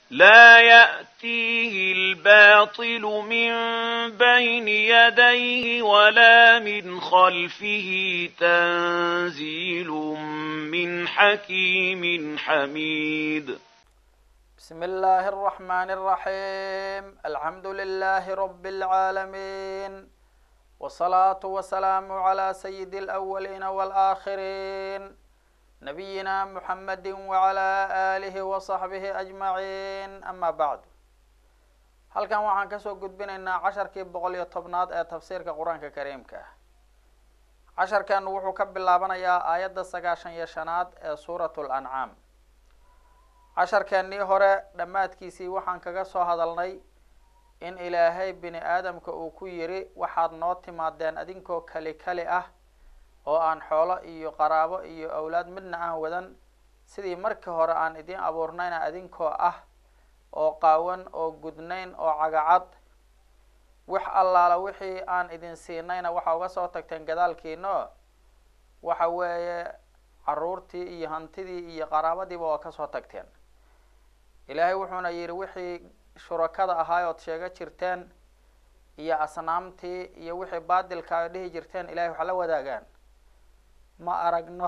لا يأتيه الباطل من بين يديه ولا من خلفه تنزيل من حكيم حميد بسم الله الرحمن الرحيم الحمد لله رب العالمين والصلاة والسلام على سيد الأولين والآخرين نبينا محمد وعلى آله وصحبه أجمعين أما بعد halkan waxaan kasoo gudbinaynaa casharkii boqol iyo tobnaad ee tafsiirka qur-aanka kariimka ah casharkan wuxuu ka bilaabanayaa aayadda sagaashan iyo shanaad ee suurat lancaam casharkeennii hore dhammaadkiisii waxaan kaga soo hadalnay in ilaahay bini aadamka uu ku yiri waxaad noo timaadeen adinkoo kali kali ah oo aan xoolo iyo qaraabo iyo awlaad midna aan wadan sidii markii hore aan idiin abuurnayna adinkoo ah oo qaawan oo gudnayn oo cagacad wax allaala wixii aan idin siinayna waxa uga soo tagteen gadaalkiino waxa weeye caruurtii iyo hantidii iyo qaraabadiiba waa kasoo tagteen ilaahay wuxuuna yidhi wixii shurakada ahaay ood sheego jirteen iyo asnaamtii iyo wixii baadilka ay dhihi jirteen ilahay wax la wadaagaan ma aragno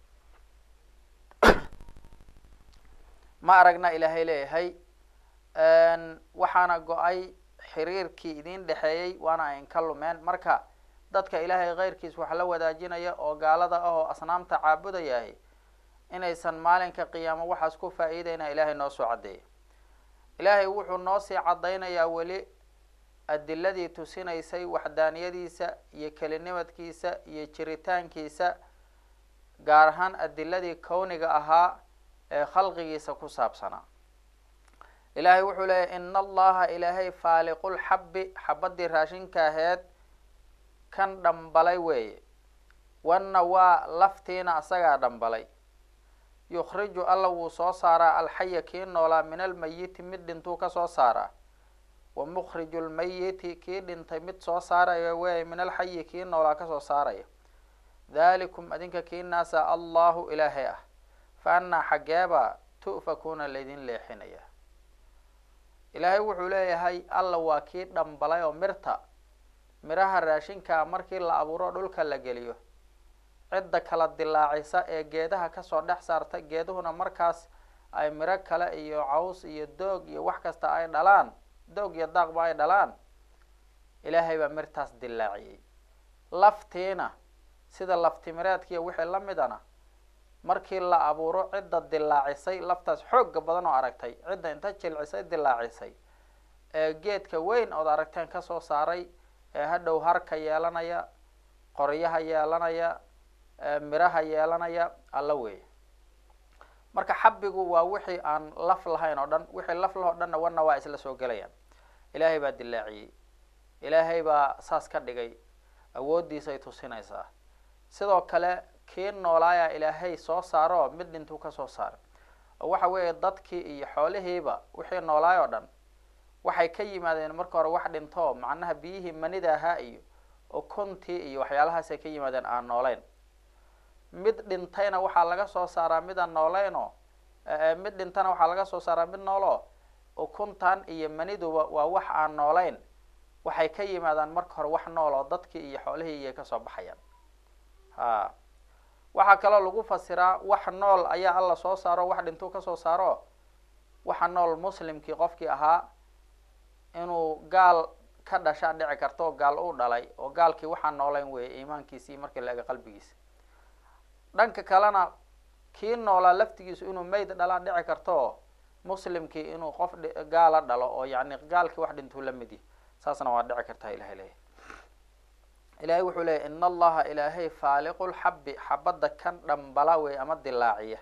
ma aragna ilaahay leeyahay waxaana go-ay xiriirkii idin dhexeeyey waana ayn ka lumeen marka dadka ilaahay keyrkiis wax la wadaajinaya oo gaalada ah oo asnaamta caabudayahay inaysan maalinka qiyaamo waxaas ku faa-iideyna ilaahay noo soo caddeeyay ilaahay wuxuu noo sii caddaynayaa weli adiladii tusinaysay waxdaaniyadiisa iyo kelinimadkiisa iyo jiritaankiisa gaar ahaan adiladii kowniga ahaa ee khalqigiisa ku saabsanaa ilaahay wuxuu leeyahy ina allaha ilaahay faaliqulxabbi xabadii raashinka aheed kan dhambalay weeye wanna waa laftiina asagaa dhambalay yukhriju alla wuu soo saaraa alxaya kii noolaa min almayiti mid dhintuu kasoo saaraa wa mukhriju lmayiti kii dhintay mid soo saaraya weeye min alxayi kii noolaa kasoo saaraya dhalikum adinka kii naasa allahu ilaahay ah fa annaa xaggeeba tu'fakuuna laydin leexinaya ilaahay wuxuu leeyahay alla waa kii dhambalay oo mirta miraha raashinka markii la abuuro dhulka la geliyo cidda kala dilaacisa ee geedaha kasoo dhex saarta geeduhuna markaas ay miro kale iyo caws iyo doog iyo wax kasta ay dhalaan doog iyo daaqba ay dhalaan ilaahay baa mirtaas dilaaciyey laftiina sida laftimireedkiiyo wixii lamidana markii la abuuro cidda dilaacisay laftaas xooga badan oo aragtay cidda inta jilcisay dilaacisay ee geedka weyn ood aragteen kasoo saaray ee hadhow harka yeelanaya qoryaha yeelanaya miraha yeelanaya alla weeye marka xabigu waa wixii aan laf lahayn oo dhan wixii laf lah o dhanna wana waa isla soo gelayaan ilaahay baa dilaaciyey ilaahay baa saas ka dhigay awooddiisay tusinaysaa sidoo kale kii noolaaya ilaahay soo saaro mid dhintuu kasoo saara oo waxa weeye dadkii iyo xoolihiiba wixii noolaay oo dhan waxay ka yimaadeen marka hore wax dhinto macnaha biyihii manida ahaa iyo ukuntii iyo waxyaalahaasay ka yimaadeen aan nooleyn mid dhintayna waxaa laga soo saaraa midaan nooleynoo mid dhintana waxaa laga soo saaraa mid noolo ukuntan iyo maniduba waa wax aan nooleyn waxay ka yimaadaan marka hore wax nool oo dadkii iyo xoolihii iyay kasoo baxayaan ha waxaa kaloo lagu fasiraa wax nool ayaa alla soo saaro wax dhintuu kasoo saaro waxa nool muslimkii qofkii ahaa inuu gaal ka dhashaa dhici karto oo gaal uu dhalay oo gaalkii waxaa nooleyn weeye iimaankiisii markii la ega qalbigiisa dhanka kalena kii noolaa laftigiisu inuu mayd dhalaa dhici karto muslimkii inuu qof gaala dhalo oo yani gaalkii wax dhintuu la mid yahy saasna waa dhici kartaa ilahay leeyahy ilahay wuxuu leeyay in allaha ilaahay faaliqulxabbi xabadda kan dhambala wey ama dilaaciya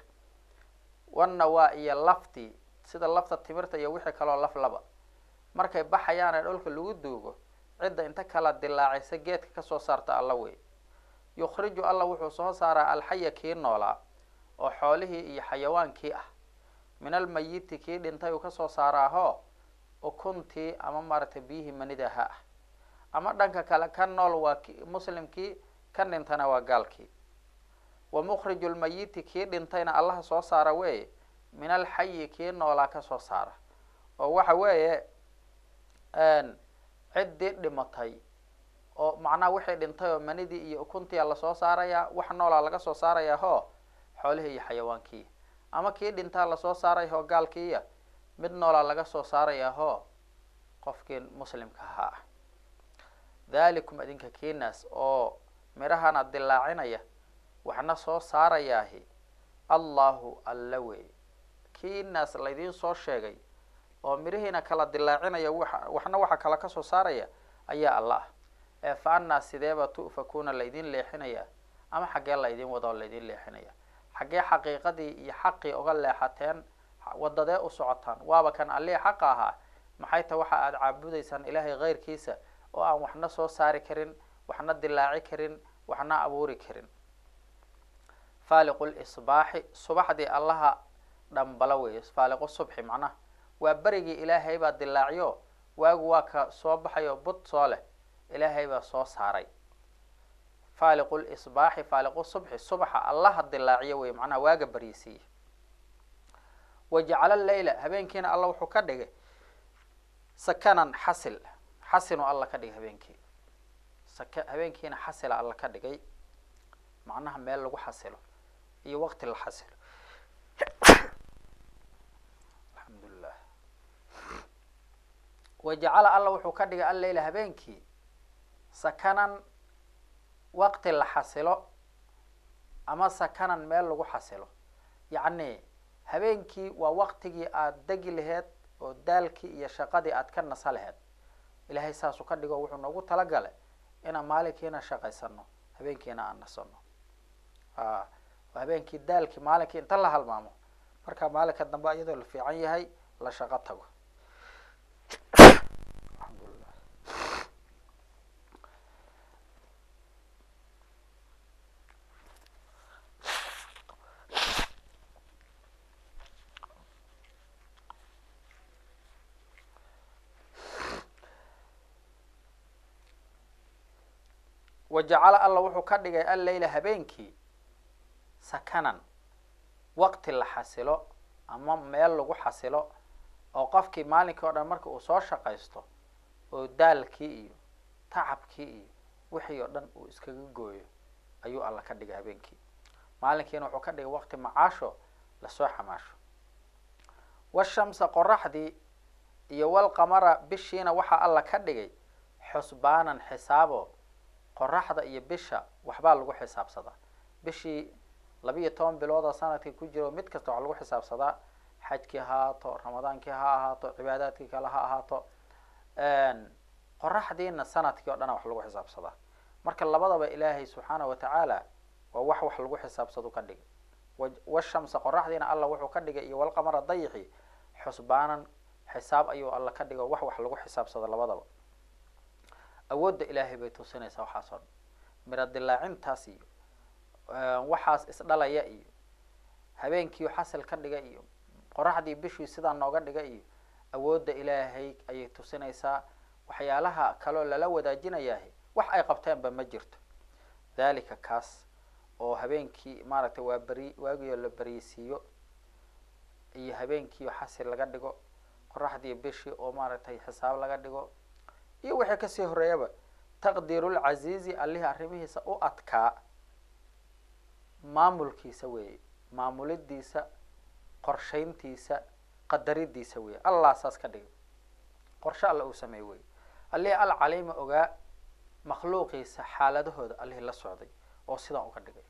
wanna waa iyo laftii sida lafta timirta iyo wixii kaloo laf laba markay baxayaan ee dhulka lagu duugo cidda inta kala dilaacisa geedka kasoo saarta alla wey yukhriju alla wuxuu soo saaraa alxaya kii noolaa oo xoolihii iyo xayawaankii ah min almayiti kii dhintay uu kasoo saaraaho ukuntii ama maaragtay biyihii manidaha ah ama dhanka kale ka nool waa k muslimkii ka dhintana waa gaalkii wa mukhriju lmayiti kii dhintayna allaha soo saara weeye min alxayi kii noolaa kasoo saara oo waxa weeye ciddii dhimatay oo macnaha wixii dhintay oo manidii iyo ukuntiya lasoo saarayaa wax noolaa laga soo saarayaa hoo xoolihii iyo xayawaankii ama kii dhintaa lasoo saaraya hoo gaalkiiya mid noolaa laga soo saarayaa hoo qofkii muslimka ahaa ah dhalikum idinka kiinaas oo midhahana dilaacinaya waxna soo saarayaahi allahu alla wey kiinaas laydiin soo sheegay oo midhihiina kala dilaacinaya wa waxna waxa kala kasoo saaraya ayaa alla ah ee fa anaa sideeba tu'fakuuna laydin leexinaya ama xaggee laydin wado laydin leexinaya xaggee xaqiiqadii iyo xaqii uga leexateen wadadee u socotaan waaba kan allihii xaqa ahaa maxay ta waxa aada caabudaysaan ilaahay keyrkiisa oo aan waxna soo saari karin waxna dilaaci karin waxna abuuri karin faaliqu lisbaaxi subaxdii allaha dhambala weeye faaliqu subxi macnaha waa berigii ilaahay baa dilaaciyo waagu waa ka soo baxayo bud soo leh ilaahay baa soo saaray faaliqu lisbaaxi faaliqu subxi subaxa allaha dilaaciyo wey macnaha waaga baryisiiye wajacala leyla habeenkiina alla wuxuu ka dhigay sakanan xasil xasinu alla ka dhigay habeenkii saka habeenkiina xasila alla ka dhigay macnaha meel lagu xasilo iyo waqti la xasilo alxamdulilah wajacala alla wuxuu ka dhigay alleyla habeenkii sakanan waqti la xasilo ama sakanan meel lagu xasilo yacni habeenkii waa waqtigii aada degi laheed oo daalkii iyo shaqadii aada ka nasa laheed ilaahay saasuu ka dhigo wuxuu noogu talagalay inaan maalinkiina shaqaysano habeenkiina aan nasano a habeenkii daalkii maalinkii inta la halmaamo markaa maalinka dambe iyadoo la fiican yahay la shaqo tago alxamdulilah wajacala alla wuxuu ka dhigay alleyla habeenkii sakanan waqti la xasilo ama meel lagu xasilo oo qofkii maalinkii o dhan marka uu soo shaqaysto oo daalkii iyo tacabkii iyo wixii oo dhan uu iskaga gooyo ayuu alla ka dhigay habeenkii maalinkiina wuxuu ka dhigay waqti macaasho lasoo xamaasho washamsa qoraxdii iyo walqamara bishiina waxaa alla ka dhigay xusbaanan xisaabo qoraxda iyo bisha waxbaa lagu xisaabsadaa bishii labiiyo toban bilooda sanadkii ku jiro mid kasta waxaa lagu xisaabsadaa xajkii ha ahaato ramadaankii ha ahaato cibaadaadkii kale ha ahaato qoraxdiina sanadkii o dhana wax lagu xisaabsadaa marka labadaba ilaahay subxaana watacaala waa wax wax lagu xisaabsado ka dhigay washamsa qoraxdiina alla wuxuu ka dhigay iyo walqamara dayixi xusbaanan xisaab ayuu alla ka dhigo wax wax lagu xisaabsado labadaba awoodda ilaahay bay tusinaysaa waxaas oo dhan miro dilaacintaas iyo waxaas isdhalaya iyo habeenkiiu xasil ka dhiga iyo qoraxdii bishii sidaa nooga dhiga iyo awoodda ilaahay ayay tusinaysaa waxyaalaha kaloo lala wadaajinayahay wax ay qabteenba ma jirto dhalika kaas oo habeenkii maaragtay waa beri waagioo la beriysiiyo iyo habeenkiio xasil laga dhigo qoraxdii bishii oo maaragtay xisaab laga dhigo iyo wixii kasii horeeyaba taqdiirulcasiizi allihii arrimihiisa u adkaa maamulkiisa weeye maamulidiisa qorshayntiisa qadaridiisa weeye allah saas ka dhigay qorshe alla uu sameey weye allihii alcaliima ogaa makhluuqiisa xaaladahooda allihii la socday oo sidaan uga dhigay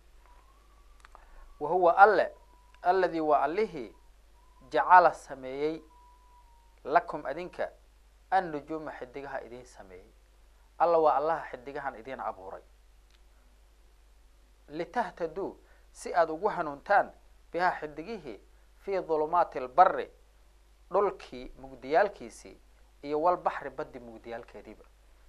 wa huwa alle alladii waa allihii jacala sameeyey lakum adinka annujuuma xidigaha idiin sameeyey alla waa allaha xidigahan idiin abuuray litahtaduu si aada ugu hanuuntaan bihaa xidigihii fii dulumaati albari dhulkii mugdiyaalkiisii iyo walbaxri baddi mugdiyaalkeediiba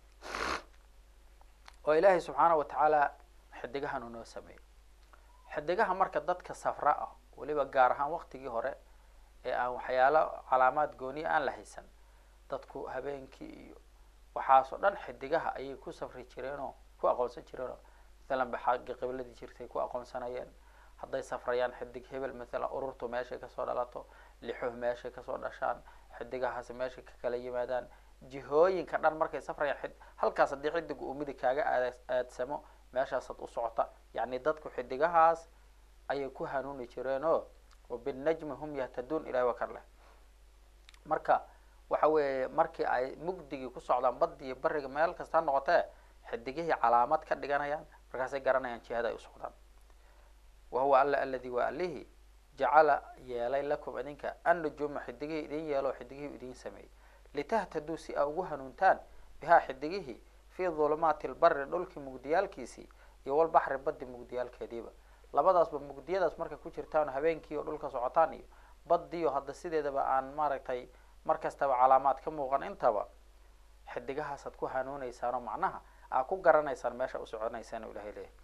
oo ilaahay subxaana wa tacaala xidigahan uu noo sameeyey xidigaha marka dadka safra ah weliba gaar ahaan waktigii hore ee aan waxyaalo calaamaad gooniya aan la haysan dadku habeenkii iyo waxaas oo dhan xidigaha ayay ku safri jireenoo ku aqoonsan jireenoo mathalan ba xagga qibladii jirtay ku aqoonsanayeen hadday safrayaan xidig hebel mathalan ururtu meeshay kasoo dhalato lixuhu meeshay kasoo dhashaan xidigahaasi meeshay ka kala yimaadaan jihooyinka dhan markay safrayaan halkaas haddii xidiga uu midig kaaga aad aadsamo meeshaasaad u socota yacni dadku xidigahaas ayay ku hanuuni jireen oo wabinajmi hum yahtaduun ilahi waa kan leh marka waxa weeye markii ay mugdigii ku socdaan baddi iyo bariga meel kasta ha noqotee xidigihii calaamad ka dhiganayaan markaasay garanayaan jihada ay u socdaan wa huwa alla aladi waa alihi jacala yeelay lakum idinka annujuuma xidigihii idin yeelo xidigihii idin sameeyey litahtaduu si aa ugu hanuuntaan bihaa xidigihii fii dulumaati lbari dhulkii mugdiyaalkiisii iyo walbaxri baddi mugdiyaalkeediiba labadaasba mugdiyadaas markay ku jirtaan habeenkii oo dhulka socotaan iyo baddiyo hadda sideedaba aan maaragtay mar kastaba calaamaad ka muuqan intaba xidigahaasaad ku hanuunaysaanoo macnaha aa ku garanaysaan meesha u soconaysaan o ilahay leeyahy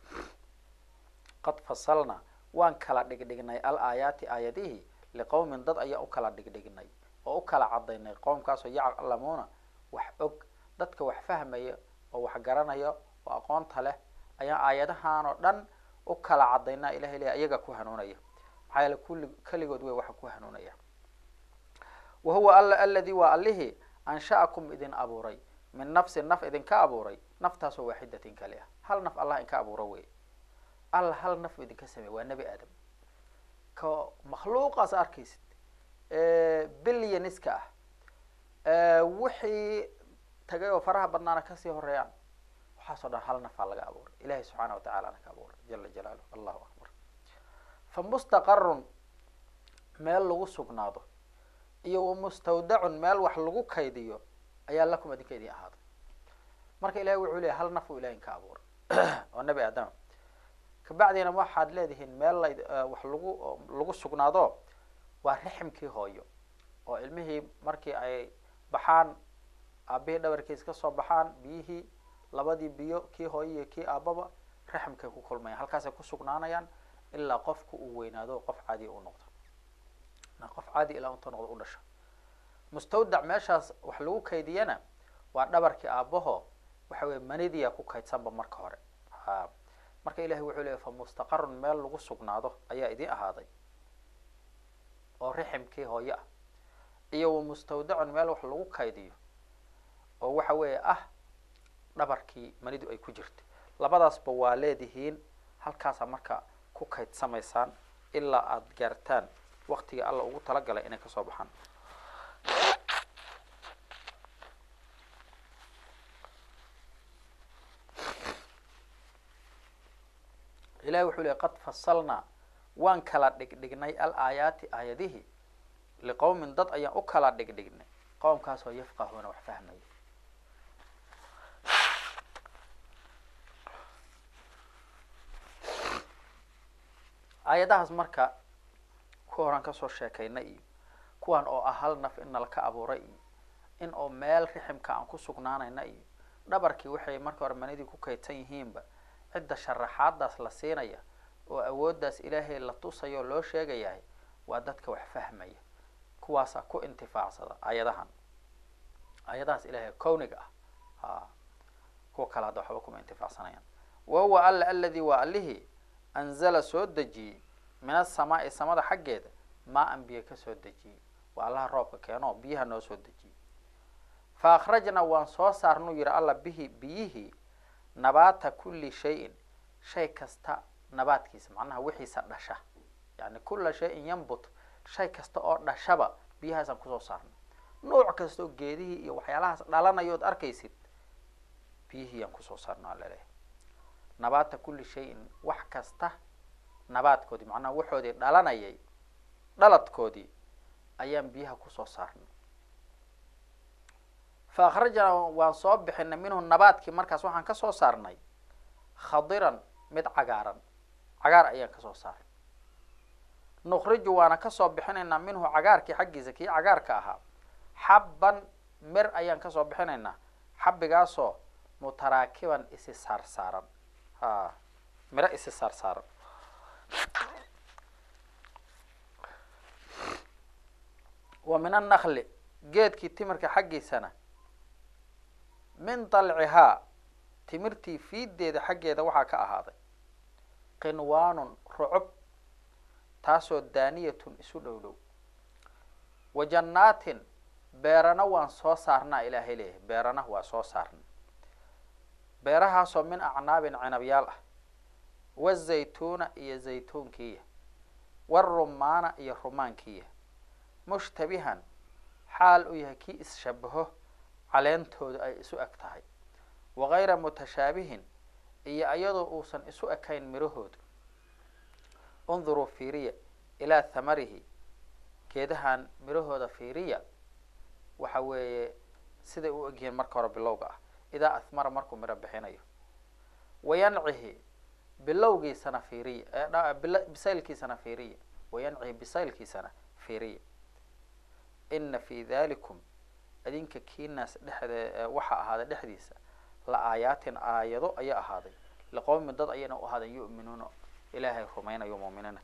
qad fasalna waan kala dhigdhignay al aayaati aayadihii liqowmin dad ayaa u kala dhigdhignay oo u kala cadaynay qowmkaasoo yaclamuuna wax og dadka wax fahmaya oo wax garanaya oo aqoonta leh ayaa aayadahan oo dhan u kala cadaynaa ilahay leeyahy ayaga ku hanuunaya maxaa yeele kulli keligood wey waxa ku hanuunaya wa huwa alla aladi waa allihii ansha'akum idin abuuray min nafsin naf idinka abuuray naftaasoo waaxidatin kali ah hal naf allah inka abuuro wey alla hal naf idinka sameey waa nebi aadam ka makhluuqaas arkaysid bilyaniska ah wixii tagay oo faraha badnaana kasii horeeyaan waxaasoo dhan hal nafaa laga abuuray ilahi subxaana watacalana ka abuuray jala jalaaluh allahu akbar fa mustaqarun meel lagu sugnaado iyo wa mustawdacun meel wax lagu kaydiyo ayaa lakum idinka idin ahaaday marka ilahi wuxuu leeyahy hal naf uu ilahi inka abuuray oo nebi aadama kabacdiina waxaad leedihiin meel la wax lagu lagu sugnaado waa riximkii hooyo oo ilmihii markii ay baxaan aabihii dhabarkiis kasoo baxaan biyihii labadii biyo kii hooyo iyo kii aababa raximkay ku kulmayaan halkaasay ku sugnaanayaan ilaa qofku uu weynaado qof caadiya u noqdo qof caadi ilaa unta noqdo u dhasho mustawdac meeshaas wax lagu kaydiyana waa dhabarkii aabaho waxa weye manidiya ku kaydsanba marka hore ha marka ilahi wuxuu leeyay fa mustaqarun meel lagu sugnaado ayaa idin ahaaday oo riximkii hooyo ah iyo wa mustawdacun meel wax lagu kaydiyo oo waxa weeye ah dhabarkii manidu ay ku jirtay labadaasba waa leedihiin halkaasaa marka ku kaydsamaysaan ilaa aada gaartaan waktigii alla ugu talagalay inay kasoo baxaan ilahi wuxuu leey qad fasalnaa waan kala dhigdhignay al aayaati aayadihii liqowmin dad ayaan u kala dhigdhignay qowmkaasoo yafqahuuna wax fahmaya aayadahaas marka ku horaan kasoo sheekaynay iyo kuwan oo ah hal naf in nalaka abuuray iyo in oo meel riximka aan ku sugnaanayna iyo dhabarkii waxay marka hore manidii ku kaydsan yihiinba cidda sharaxaadaas la siinaya oo awooddaas ilaahay la tusayo oo loo sheegayahay waa dadka wax fahmaya kuwaasaa ku intifaacsada aayadahan aayadahaas ilaahay kowniga ah ha kuwa kale hadda waxba kuma intifaacsanayaan wa huwa alla aladi waa allihii anzala soo dejiyey min asamaai samada xaggeeda maa an biyo kasoo dejiyey waa allaha roobka keeno biyaha noo soo dejiyey fa akhrajna waan soo saarnuu yihi alla bihi biyihii nabaata kulli shayin shay kasta nabaadkiisa macnaha wixiisa dhasha yani kula shayin yambut shay kasta oo dhashaba biyahaasaan kusoo saarnay nooc kasta oo geedihii iyo waxyaalahaas dhalanayood arkaysid biyihii aan kusoo saarno aa laleeyahay nabaata kulli shayin wax kasta nabaadkoodii macnaha waxoodii dhalanayay dhaladkoodii ayaan biyaha kusoo saarnay fa akhrajna waan soo bixinay minhu nabaadkii markaas waxaan kasoo saarnay khadiran mid cagaaran cagaar ayaan kasoo saarnay nukriju waana kasoo bixinaynaa minhu cagaarkii xaggiisa kii cagaarka ahaa xabban mir ayaan kasoo bixinaynaa xabbigaasoo mutaraakiban isi saarsaaran ha miro isi saarsaaran wa min annakli geedkii timirka xaggiisana min dalcihaa timirtii fiideeda xaggeeda waxaa ka ahaaday qinwaanun rucub taasoo daaniyatun isu dhow dhow wa jannaatin beerana waan soo saarnaa ilaahay leeyahay beerana waa soo saarna beerahaasoo min acnaabin cinabyaal ah wazaytuuna iyo zaytuunkiiya warumaana iyo rumaankiiya mushtabihan xaal uu yahay kii is-shabaho caleentooda ay isu eg tahay wagayra mutashaabihin iyo iyadoo uusan isu ekayn mirahooda unduruu fiiriya ilaa thamarihi geedahan mirahooda fiiriya waxa weeye siday u egyihiin marka hore bilowga ah idaa ahmara markuu miro bixinayo wayancihi bilowgiisana fiiriya bisaylkiisana fiiriya wayancihi bisaylkiisana fiiriya ina fi dalikum adinka kiinaas dhexde waxaa ahaaday dhexdiisa la aayaatin aayado ayaa ahaaday liqowmin dad ayayna u ahaaden yu'minuuna ilaahay rumaynayo muuminiina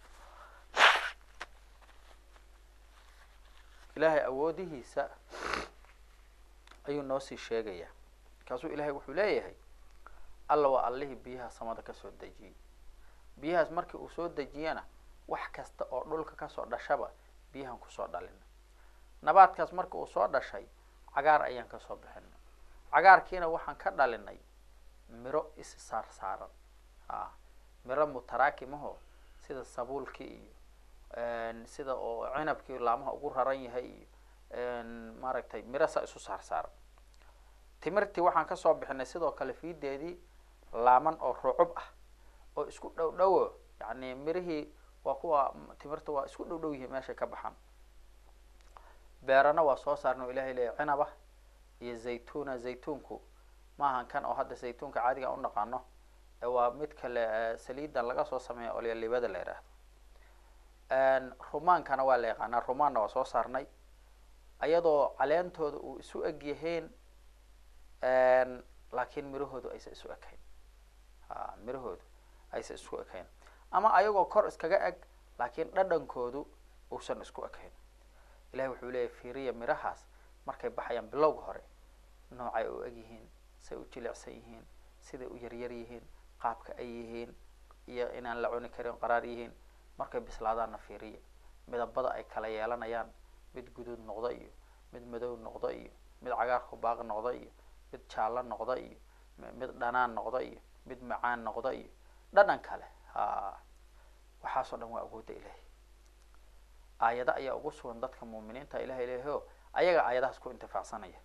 ilaahay awoodihiisa ayuu noo sii sheegayaa markaasuu ilaahay wuxuu leeyahay alla waa allihii biyaha samada kasoo dejiyey biyahaas markii uu soo dejiyana wax kasta oo dhulka kasoo dhashaba biyahan kusoo dhalina nabaadkaas marka uu soo dhashay cagaar ayaan kasoo bixinay cagaarkiina waxaan ka dhalinay miro is saar saaran a miro mutaraakimaho sida sabuulkii iyo sida oo cinabkii laamaha ugu raran yahay iyo maaragtay miro saa isu saar saaran timirtii waxaan kasoo bixinay sidoo kale fiideedii laaman oo rucub ah oo isku dhow dhowo yani mirihii waa kuwa timirta waa isku dhow dhow yihiin meeshay ka baxaan beerana waa soo saarna o ilahay leeya cinaba iyo zaytuna zaytuunku maahan kan oo hadda zaytuunka caadiga u naqaano waa mid kale saliidan laga soo sameeya olyalibada la yidhaahdo rumaankana waa la yaqaanaa rumaanna waa soo saarnay ayadoo caleentooda uu isu eg yahayn laakiin mirahoodu aysa isu ekayn a mirahoodu aysa isku ekayn ama ayagoo kor iskaga eg laakiin dhadhankoodu uusan isku ekayn ilahi wuxuu leeyahy fiiriya mirahaas markay baxayaan bilowga hore noocay u eg yihiin say u jilicsan yihiin siday u yaryar yihiin qaabka ay yihiin iyo inaan la cuni karin qaraar yihiin markay bislaadaanna fiiriya midabada ay kala yeelanayaan mid guduud noqda iyo mid madow noqda iyo mid cagaarku baaq noqda iyo mid jaallo noqda iyo mid dhanaan noqda iyo mid macaan noqda iyo dhadhan kale ha waxaasoo dhan waa awoodda ilahi aayado ayaa ugu sugan dadka muuminiinta ilahay leeyahy o ayaga aayadahaas ku intifaacsanaya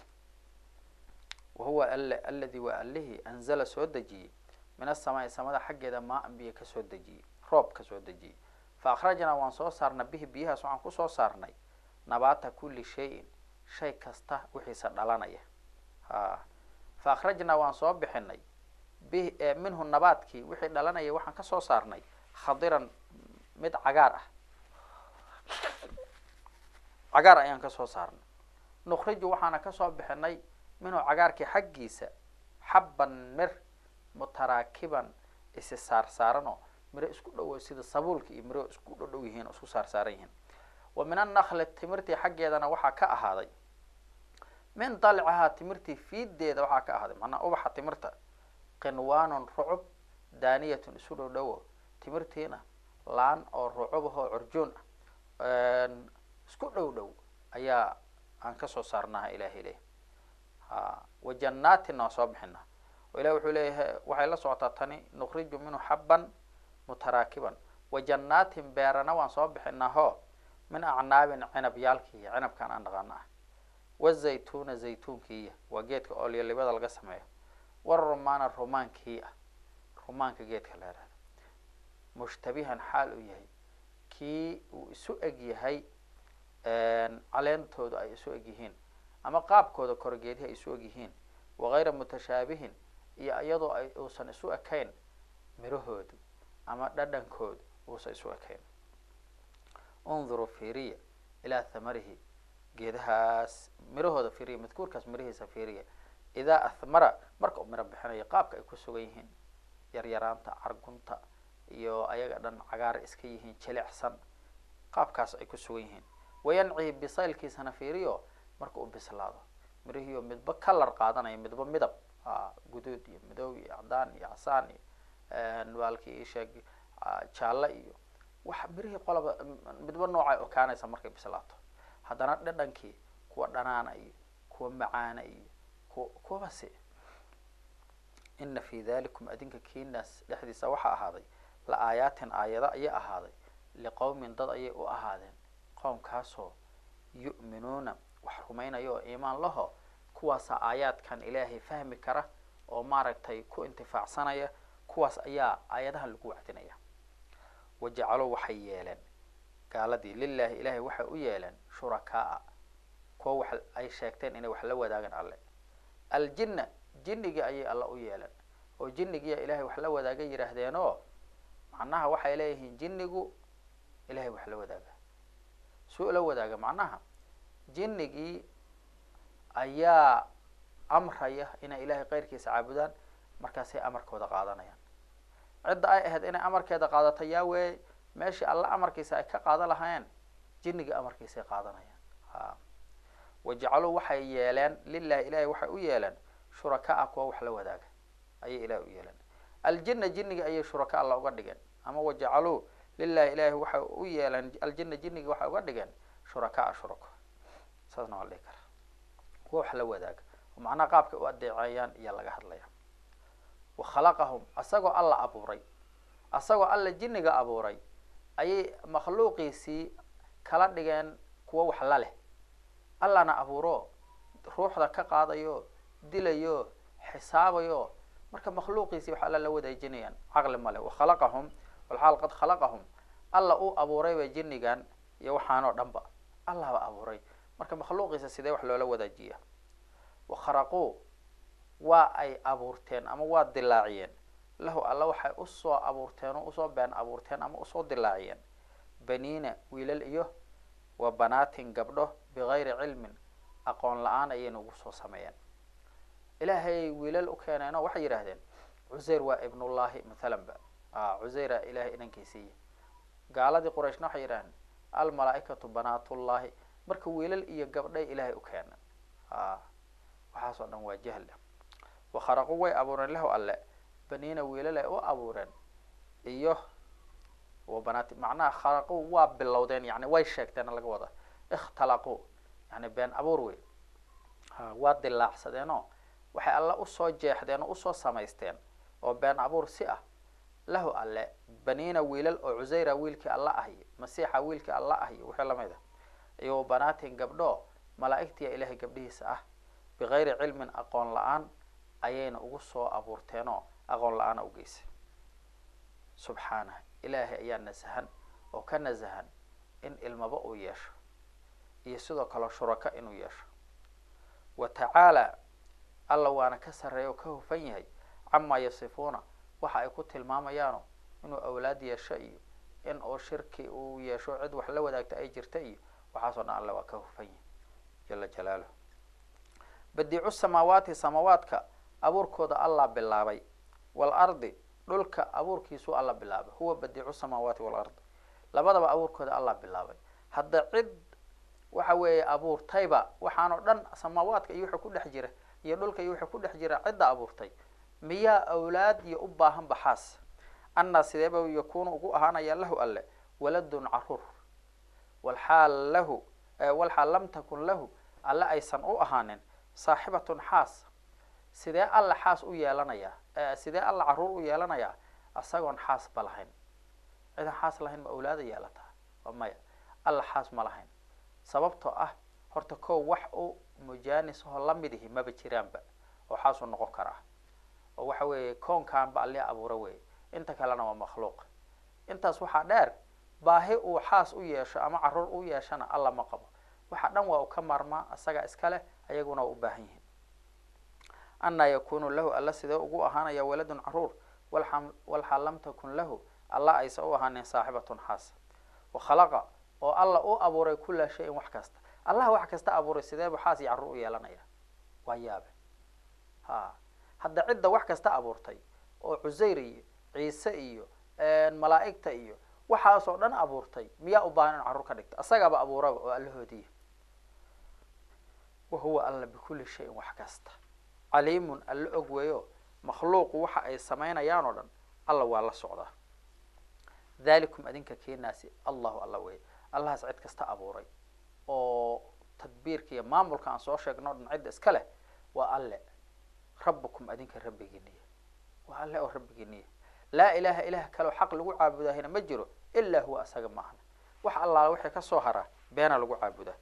wahuwa al aladi waa allihii anzala soo dejiyey min asamaai samada xaggeeda maa an biyo kasoo dejiyey roob kasoo dejiyey fa akhrajnaa waan soo saarnay bihi biyahaas waxaan kusoo saarnay nabaata kulli shayin shay kasta wixiisa dhalanaya ha fa akhrajnaa waan soo bixinay bi minhu nabaadkii wixii dhalanaya waxaan kasoo saarnay khadiran mid cagaar ah cagaar ayaan kasoo saarnay nukhriju waxaana kasoo bixinay minhu cagaarkii xaggiisa xabban mir mutaraakiban isi saar saaranoo miro isku dhowo sida sabuulka iyo miro isku dhodhow yihiin oo isku saar saaran yihiin wa min annakli timirtii xaggeedana waxaa ka ahaaday min dalcihaa timirtii fiideeda waxaa ka ahaaday macnaa ubaxa timirta qinwaanun rucub daaniyatun isu dhow dhowo timirtiina laan oo rucubahoo curjoon ah isku dhow dhow ayaa aan kasoo saarnaha ilahay leh ha wa jannaatinna waa soo bixinaa oo ilahi wuxuu leeyahay waxay la socotaa tani nukhriju minhu xabban mutaraakiban wa jannaatin beerana waan soo bixinaa ho min acnaabin cinabyaalkiiya cinabkan aan dhaqaano ah wazaytuuna zaytuunkiiya waa geedka oolyalibada laga sameeyo warumaana rumaankii ah rumaanka geedka la yihahdo mushtabihan xaal uu yahay kii uu isu eg yahay caleentooda ay isu eg yihiin ama qaabkooda korgeedihi ay isu eg yihiin wagayra mutashaabihin iyo iyadoo ay uusan isu ekayn mirahoodu ama dhadhankoodu uusan isu ekayn unduruu fiiriya ilaa thamarihi geedahaas mirahooda fiiriya madkuurkaas mirihiisa fiiriya idaa ahmara marka uu miro bixinayo qaabka ay ku sugan yihiin yaryaraanta cargunta iyo ayaga dhan cagaar iska yihiin jilicsan qaabkaas ay ku sugan yihiin wayancihi bisaylkiisana fiiriyo marka uu bislaado mirihiio midba kalar qaadanaya midba midab guduud iyo madow iyo cadaan iyo casaan iyo baalkii isheeg jaalle iyo wax mirihii qolaba midba noocay okaanaysa markay bislaato haddana dhadhankii kuwa dhanaana iyo kuwa macaana iyo kuwa kuwabasi ina fi dalikum adinka kiinaas dhexdiisa waxaa ahaaday la aayaatin aayado ayay ahaaday liqowmin dad ayay u ahaadeen qowmkaasoo yu'minuuna wax rumaynaya oo iimaan laho kuwaasa aayaadkan ilaahay fahmi kara oo maaragtay ku intifaacsanaya kuwaas ayaa aayadahan lagu wacdinaya wajacaluu waxay yeeleen gaaladii lilaahi ilaahay waxay u yeeleen shurakaa kuwa wax ay sheegteen inay wax la wadaagaan alle aljinna jinnigii ayay alla u yeeleen oo jinnigiiya ilaahay wax la wadaaga yidhaahdeen oo macnaha waxay leeyihiin jinnigu ilahay wax la wadaaga suu la wadaaga macnaha jinnigii ayaa amraya inay ilaahay keyrkiisa caabudaan markaasay amarkooda qaadanayaan cidda ay ahayd inay amarkeeda qaadato yaa weeye meeshii alla amarkiisa ay ka qaadan lahaayeen jinniga amarkiisay qaadanayaan ha wajacaluu waxay yeeleen lilahi ilahay waxay u yeeleen shurakaa kuwa wax la wadaaga ayay ilahay u yeeleen aljina jinniga ayay shuraka alla uga dhigeen ama wajacaluu lilahi ilahi waxay u yeeleen aljina jinniga waxay uga dhigeen shurakaa shurako saasna waa la dhihi kara kuwa wax la wadaaga oo macnaha qaabkay u adeeceeyaan iyo laga hadlaya wa khalaqahum asagoo alla abuuray asagoo alla jinniga abuuray ayay makhluuqiisii kala dhigeen kuwa wax la leh allana abuuro ruuxda ka qaadayo dilayo xisaabayo marka makhluuqiisii wax alla la wadaajinayaan caqli male wakhalaqahum walxaal qad khalaqahum alla uu abuurayba jinnigan iyo waxaanoo dhan ba allahba abuuray marka makhluuqiisa sidee wax loola wadaajiya wakharaquu waa ay abuurteen ama waa dilaaciyeen lahu alla waxay usoo abuurteen oo usoo been abuurteen ama usoo dilaaciyeen baniina wiilal iyo wa banaatin gabdho bigayri cilmin aqoon la-aan ayayna ugu soo sameeyeen ilaahay wiilal u keeneenoo waxay yidhaahdeen cuseyr waa ibnullahi mathalan ba cuseyra ilahay inankiisiiya gaaladii qurayshna waxay yidhahdeen almalaaikatu banaatullahi marka wiilal iyo gabdhay ilaahay u keeneen waxaasoo dhan waa jahl wakharaqu way abuureen lahu alle baniina wiilal ay u abuureen iyo wa banaati macnaha kharaqu waa bilowdeen yani way sheegteen laga wada ikhtalaqu yani been abuur wey ha waa dilaacsadeenoo waxay alle usoo jeexdeen oo usoo samaysteen oo been abuur si ah lahu alle baniina wiilal oo cuseyra wiilkii alla ahiyo masiixa wiilkii alla ahiyo wixii lamid a iyo wa banaatin gabdho malaa-igtiya ilaahay gabdhihiisa ah bigayri cilmin aqoon la-aan ayayna ugu soo abuurteenoo aqoon la-aana ugeysay subxaanah ilaahay ayaa nasahan oo ka nasahan in ilmaba uu yeesho iyo sidoo kale shuraka inuu yeesho wa tacaala alla waana ka sarreeya oo ka hufan yahay camaa yasifuuna waxa ay ku tilmaamayaano inuu awlaad yeesho iyo in uu shirki uu yeesho cid wax la wadaagta ay jirta iyo waxaasoo dhan alla waa ka hufan yahay jala jalaaluh badiicu samaawaati samaawaadka abuurkooda allah bilaabay waalardi dhulka abuurkiisuu alla bilaabay huwa badiicu samaawaati waalardi labadaba abuurkooda allah bilaabay hadda cid waxa weeye abuurtayba waxaanoo dhan samaawaadka iyo wixii ku dhex jira iyo dhulka iyo wixii ku dhex jira cidda abuurtay miyaa awlaad iyo u baahan baxaas annaa sideeba yakunu ugu ahaanaya lahu alle waladun caruur walxaal lahu walxaal lam takun lahu alle aysan u ahaanin saaxibatun xaas sidee alla xaas u yeelanayaa sidee alla caruur u yeelanayaa isagoon xaas ba lahayn cidan xaas lahayn ma awlaada yeelataa waa maya alla xaas ma lahayn sababtoo ah horta kow wax u mujaanis oo lamid ihi maba jiraanba oo xaasuu noqon karaa oo waxa weeye koonkaanba alli abuura weeye inta kalena waa makhluuq intaas waxaa dheer baahi uu xaas u yeesho ama caruur u yeeshana alla ma qabo waxa dhan waa u ka maarmaa isaga iskaleh ayaguna waa u baahan yihiin annaa yakunu lahu alla sidee ugu ahaanaya waladun caruur walxaal lam takun lahu alla aysa u ahaanin saaxibatun xaas wakhalaqa oo alla u abuuray kula shayin wax kasta allah wax kasta abuuray sideebu xaas iyo carruur u yeelanaya waa yaabe ha hadda cidda wax kasta abuurtay oo cuseyr iyo ciise iyo malaa'igta iyo waxaasoo dhan abuurtay miyaa u baahan in carruur ka dhigto isagaaba abuuraba oo allahoodiiya wahuwa alla bikulli shayin wax kasta caliimun alla og weeyo makhluuqu waxa ay samaynayaan oo dhan alla waa la socdaa dhalikum adinka keenaasi allahu alla wey allahaas cid kasta abuuray oo tadbiirka iyo maamulka aan soo sheegno o dhan cidda iska leh waa alle rabbukum adinka rabbigiiniya waa alle oo rabbigiiniya laa ilaha ilaah kaleo xaq lagu caabudahina ma jiro ilaa huwa asaga maahna wax allaala wixii kasoo haraa beena lagu caabudaa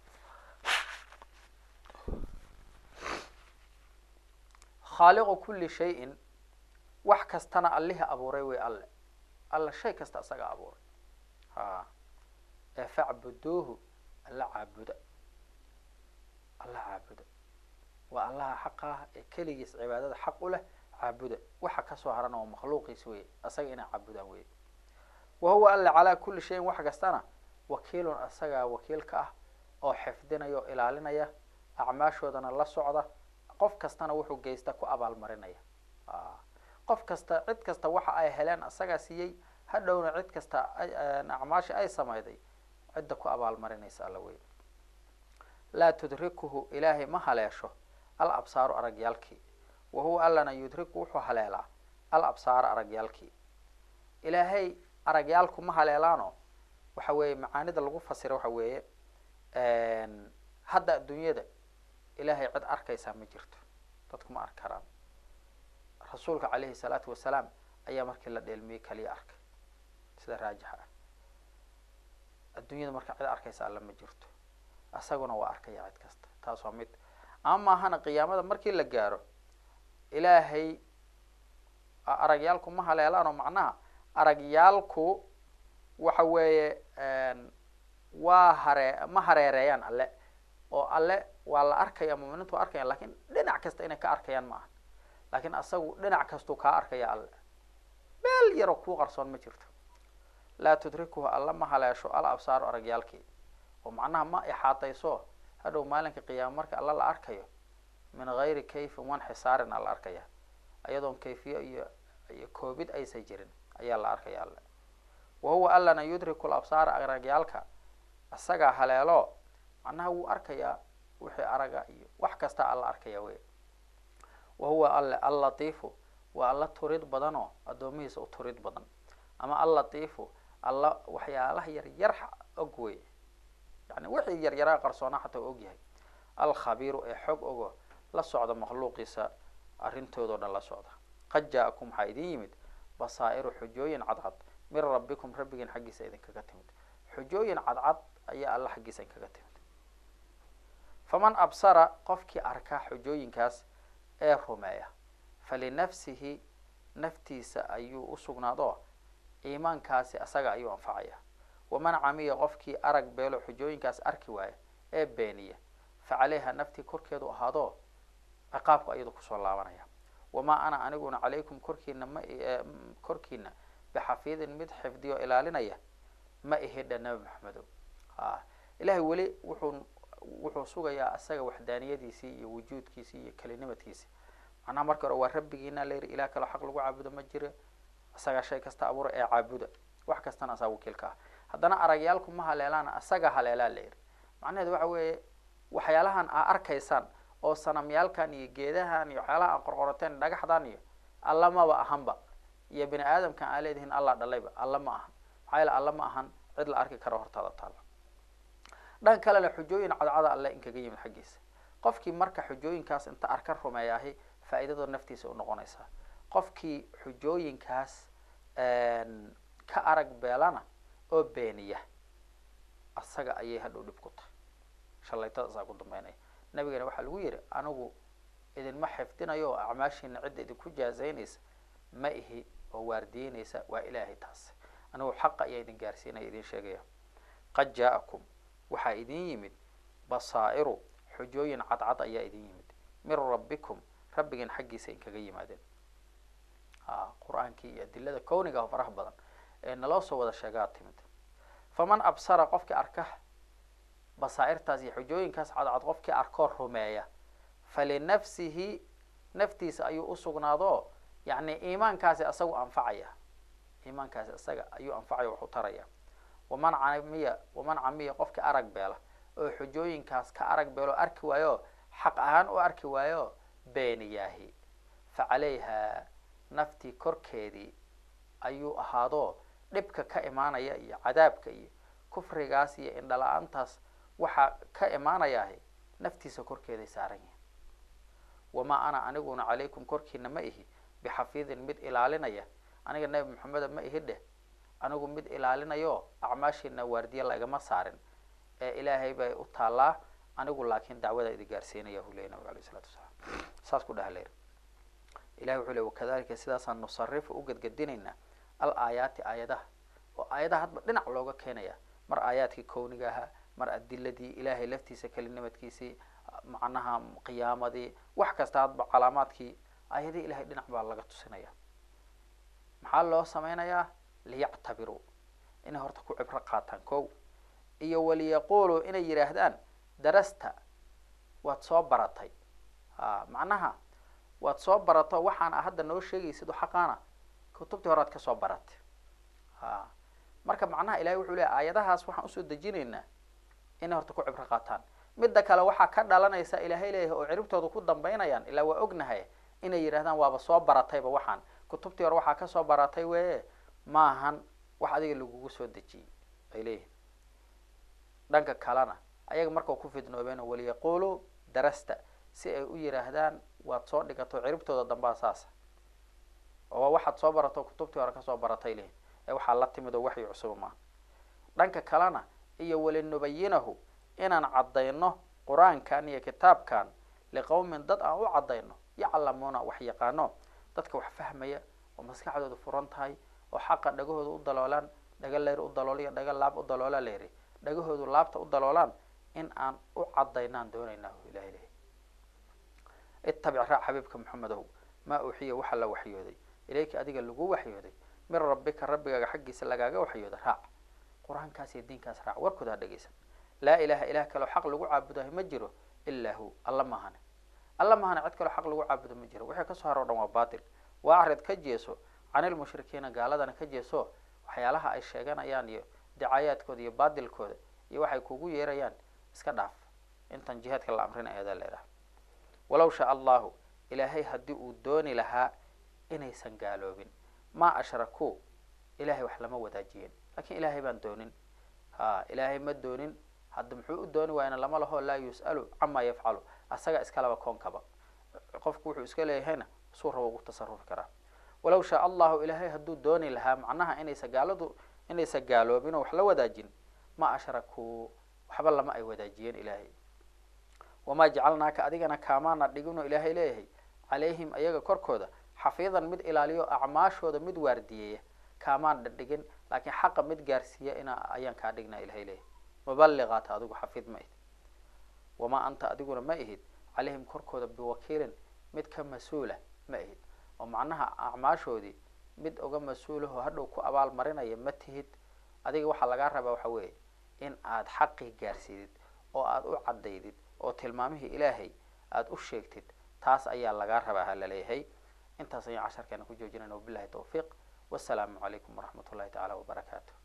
khaaliqu kuli shayin wax kastana allihii abuuray wey alle alla shay kasta isaga abuuray ha ee facbuduuhu alla caabuda alla caabuda waa allaha xaqaah ee keligiis cibaadada xaq u leh caabuda waxa kasoo harana waa makhluuqiis wey asaga inay caabudaan wey wa huwa alle calaa kuli shayin wax kastana wakiilun asagaa wakiilka ah oo xifdinaya oo ilaalinaya acmaashoodana la socda qof kastana wuxuu geysta ku abaalmarinaya qof kasta cid kasta waxa ay heleen asagaa siiyey hadhowna cid kasta acmaasha ay sameyday cidda ku abaalmarinaysa alla wey laa tudrikuhu ilaahay ma haleesho al absaaru aragyaalkii wa huwa allana yudriku wuxuu haleelaa al absaara aragyaalkii ilaahay aragyaalku ma haleelaano waxa weeye macaanida lagu fasira waxa weeye hadda adduunyada ilaahay cid arkaysaa ma jirto dadku ma arki karaan rasuulka calayhi salaatu wasalaam ayaa markii la dheelmiyey kaliya arkay sida raajixa ah adduunyada marka cid arkaysa alla ma jirto isaguna waa arkaya cid kasta taas waa mid ama maahana qiyaamada markii la gaaro ilaahay aragyaalku ma haleelaanoo macnaha aragyaalku waxa weeye waa haree ma hareereeyaan alle oo alle waa la arkaya muminiintu waa arkayaan lakin dhinac kasta inay ka arkayaan ma aha laakin asagu dhinac kastuu kaa arkaya alle meel yaroo kuu qarsoon ma jirto laa tudrikuhu alla ma haleesho al absaaru aragyaalkii oo macnaha ma ixaatayso hadhow maalinka qiyaama marka alla la arkayo min gayri kayfin wan xisaarin ala arkaya ayadoon kayfiye iyo iyo koobid aysan jirin ayaa la arkaya alle wa huwa allana yudriku labsaara aragyaalka isagaa haleelo macnaha wuu arkayaa wixii araga iyo wax kasta alla arkaya wey wa huwa alle allatiifu waa alla turid badan oo addoomihiisa u turid badan ama allatiifu alla waxyaalaha yaryar og wey yani wixii yaryaraa qarsoonaa xataa og yahay alkhabiiru ee xog ogo la socda makhluuqiisa arrintoodo dhan la socda qad jaa-akum waxaa idin yimid basaa'iru xujooyin cadcad min rabbikum rabbigiin xaggiisa idinkaga timid xujooyin cadcad ayaa alla xaggiisa idinkaga timid faman absara qofkii arka xujooyinkaas ee rumeeya falinafsihi naftiisa ayuu usugnaado iimaankaasi asaga ayuu anfacaya waman camiya qofkii arag beelo xujooyinkaas arki waaya ee beeniya fa caleyha naftii korkeedu ahaado ciqaabku ayadu kusoo laabanaya wamaa ana aniguna calaykum korkiina ma korkiina bixafiidin mid xifdiyo ilaalinaya ma ihidha nabi maxamedo a ilahay weli wuxuu wuxuu sugayaa isaga waxdaaniyadiisii iyo wujuudkiisii iyo kelinimadkiisi macnaha marka hore waa rabbigiina la yidhi ilah kaloo xaq lagu caabudo ma jiro isagaa shay kasta abuura ee caabuda wax kastana asaa wakiilka ah haddana aragyaalku ma haleelaana isaga haleelaa la yidhi macnaheedu waxa weeye waxyaalahan aa arkaysaan oo sanamyaalkan iyo geedahan iyo waxyaalaha aan qorqorateen dhagaxdan iyo alla maba ahanba iyo bini aadamkan aa leedihiin alla dhalayba alla ma ahan maxaa yeele alla ma ahan cid la arki karo hortaada taala dhan kalena xujooyin cadcada alle inkaga yimid xaggiisa qofkii marka xujooyinkaas inta arka rumeeyaahi faa-iidadoo naftiisa u noqonaysaa qofkii xujooyinkaas ka arag beelana oo beeniya asaga ayay hadhow dhib ku tahay shalaytada asaa ku dambeynaya nabigana waxaa lagu yihi anigu idinma xifdinayo oo acmaashiina cidda idinku jaazaynaysa ma ihi oo waardiyeynaysa waa ilaahay taas anigu xaqa ayaa idin gaarsiinaya idin sheegaya qad jaa-akum waxaa idin yimid basaa'iru xujooyin cadcad ayaa idin yimid min rabbikum rabbigan xaggiisa inkaga yimaadeen a qur-aankii iyo adilada kowniga faraha badan ee naloo soo wada sheegaa timid faman absara qofkii arka basaa'irtaas iyo xujooyinkaas cadcad qofkii arkoo rumeeya falinafsihi naftiisa ayuu usugnaado yacni iimaankaasi isagu anfacaya iimaankaasi isaga ayuu anfacaya waxu taraya waman camiya waman camiya qofkii arag beela oo xujooyinkaas ka arag beelo arki waayo xaq ahaan u arki waayo beeniyaahi fa calayha naftii korkeedii ayuu ahaado dhibka ka imaanaya iyo cadaabka iyo kufrigaas iyo indhala-aantaas waxaa ka imaanayahay naftiisa korkeeday saaran yihin wamaa ana aniguna calaykum korkiina ma ihi bixafiidin mid ilaalinaya aniga nebi maxameda ma ihi dheh anigu mid ilaalinayo acmaashiina waardiye lagama saarin ee ilaahay bay u taallaa anigu laakiin dacwada idi gaarsiinaya hu leya nabig alayh isalatu wasalaam saas ku dhaha leer ilahi wuxuu le wakadalika sidaasaan nusarifu u gedgedinaynaa al aayaati aayadaha oo aayadaha hadba dhinac looga keenaya mar aayaadkii kowniga ahaa mar adiladii ilaahay laftiisa kelinimadkiisii macnaha qiyaamadii wax kasta hadba calaamaadkii aayadihii ilahay dhinac baa laga tusinaya maxaa loo sameynayaa liyactabiruu inay horta ku cibro qaataan kow iyo waliyaquluu inay yidhaahdaan darasta waad soo baratay a macnaha waad soo barato waxaan a hadda noo sheegaysid oo xaqaana kutubtii horead kasoo baratay a marka macnaha ilahay wuxuu leey aayadahaas waxaan usoo dejinaynaa inay horta ku cibro qaataan midda kale waxaa ka dhalanaysa ilaahay leeyahay oo ciribtooda ku dambaynayaan ilaa waa ognahay inay yidhahdaan waaba soo baratayba waxaan kutubtii hore waxaa kasoo baratay weye maahan wax adiga lagugu soo dejiyey ay leeyihin dhanka kalena ayaga markau ku fidnoobeen waliyaquluu darasta si ay u yidhaahdaan waad soo dhigato ciribtooda dambaa saasa oo waxaad soo barato kutubtii hore kasoo baratay lehin ee waxaa la timid oo waxyi cusuba maaha dhanka kalena iyo walinubayinahu inaan caddayno qur-aankan iyo kitaabkan liqowmin dad aan u caddayno yaclamuuna wax yaqaano dadka wax fahmaya oo maskaxdooda furan tahay oo xaqa dhagahooda u daloolaan dhaga leyr u dalooliyo dhaga laab u daloola leeri dhagahoodu laabta u daloolaan in aan u cadaynaan doonaynaa ilahay lehy itabic raac xabiibka maxamedow maa uxiya waxaa la waxyooday ilayka adiga lagu waxyooday min rabbika rabbigaaga xaggiisa lagaaga waxyooda raac qur-aankaas iyo diinkaas raac warkooda ha dhegeysan laa ilaha ilah kaleo xaq lagu caabudahay ma jiro ilaa hu alla mahane alla mahane cid kaleo xaq lagu caabudo ma jiro wixii kasoo haro o dhan waa batil waa acrid ka jeeso canilmushrikiina gaaladana ka jeeso waxyaalaha ay sheeganayaan iyo dicaayaadkooda iyo baadilkooda iyo waxay kugu yeerayaan iska dhaaf intan jihaadka la amrin ayadaa leedahay walaw shaa allahu ilaahay haddii uu dooni lahaa inaysan gaaloobin maa ashrakuu ilahay wax lama wadaajiyeen lakin ilaahay baan doonin ha ilaahay ma doonin hadda muxuu u dooni waayna lama laho laa yus'alu camaa yafcalu asaga iskalaba koonkaba qofku wuxuu iska leeyahayna suu rabo ugu tasarufi karaa walaw shaa allahu ilaahay hadduu dooni lahaa macnaha inaysa gaaladu inaysa gaaloobin oo wax la wadaajin ma ashrakuu waxba lama ay wadaajiyeen ilaahay wamaa jacalnaaka adigana kaamaana dhigino ilaahay leeyahay calayhim ayaga korkooda xafiidan mid ilaaliyo acmaashooda mid waardiyeeya kaamaan dhadhigin laakiin xaqa mid gaarsiiya ina ayaan kaa dhignaa ilahay leeyahay mubaliqaata adigu xafiid ma ihid wamaa anta adiguna ma ihid calayhim korkooda biwakiilin mid ka mas-uula ma ihid oo macnaha acmaashoodii mid uga mas-uulaho hadhow ku abaal marinaya ma tihid adiga waxaa lagaa rabaa waxa weeye in aad xaqii gaarsiidid oo aada u caddaydid oo tilmaamihii ilaahay aada u sheegtid taas ayaa lagaa rabaa ha laleeyahay intaas ayaan casharkeena ku joojinayna wabilahi tawfiiq wasalaamu calaykum waraxmat ullahi tacaala wabarakaatu